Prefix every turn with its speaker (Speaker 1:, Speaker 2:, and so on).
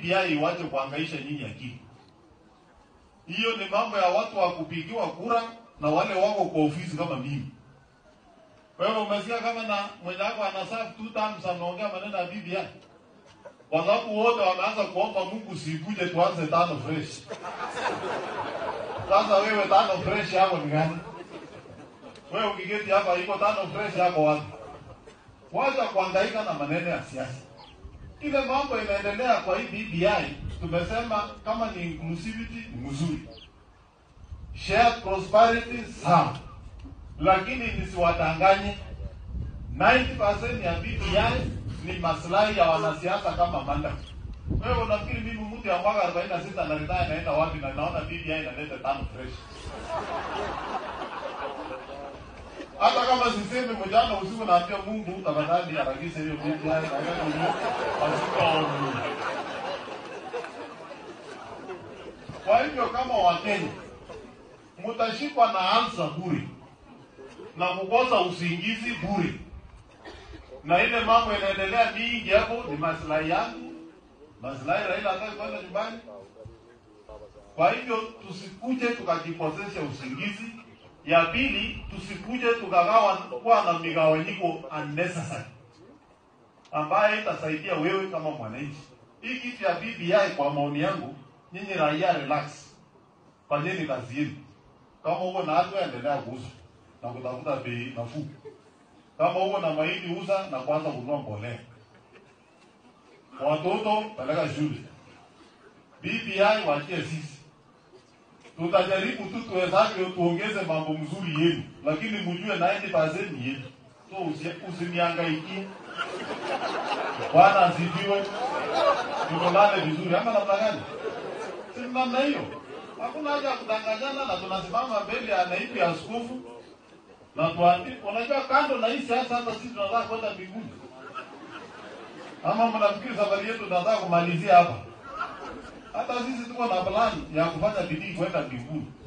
Speaker 1: BBI iwache kuhangaisha nyinyi akili. Hiyo ni mambo ya watu wa kupigiwa kura na wale wako kwa ofisi kama mimi. Wewe umesikia kama na mwenzako ana serve two terms ameongea maneno ya BBI. Kwa sababu wote wameanza kuomba Mungu sikuje tuanze tano fresh. Sasa wewe tano fresh yako ni gani? Wewe ukiketi hapa iko tano fresh yako wapi? Wacha kuhangaika na maneno ya siasa. Ile mambo inaendelea kwa hii BBI, tumesema kama ni inclusivity ni mzuri, shared prosperity sawa, lakini nisiwadanganye, 90% ya BBI ni maslahi ya wanasiasa kama manda. Wewe unafikiri mimi mtu ya mwaka 46 na ridhaa inaenda wapi na naona BBI inaleta tano fresh? Hata kama sisemi mjana usiku naambia Mungu tafadhali harakisha hiyo BBI na yeye mwenyewe asikaoni. Kwa hivyo kama Wakenya mtashikwa na ansa bure na kukosa usingizi bure, na ile mambo inaendelea mingi hapo ni maslahi yangu, maslahi Raila hataki kwenda nyumbani. Kwa hivyo tusikuje tukajipozesha usingizi. Ya pili, tusikuje tukagawa kuwa na migawanyiko unnecessary ambaye itasaidia wewe kama mwananchi. Hii kitu ya BBI kwa maoni yangu, nyinyi raia relax, fanyeni kazi yenu. Kama uko na watu endelea kuuza na kutafuta bei nafuu. Kama uko na mahindi uza na kwanza kununua mbolea. Watoto peleka shule. BBI wachie sisi tutajaribu tu tuwezavyo tuongeze mambo mzuri yenu, lakini mjue 90% ni yetu, so usi- usiniangaikie. Bwana asifiwe, tukolane vizuri, ama namna gani? Si namna hiyo, hakuna haja ya kudanganyana, na tunasimama mbele ya naibu ya askofu na tuandi. Unajua, kando na hii siasa, hata sisi tunataka kwenda mbinguni, ama mnafikiri safari yetu tunataka kumalizia hapa? Hata sisi tuko na plan ya kufanya bidii kwenda mbinguni.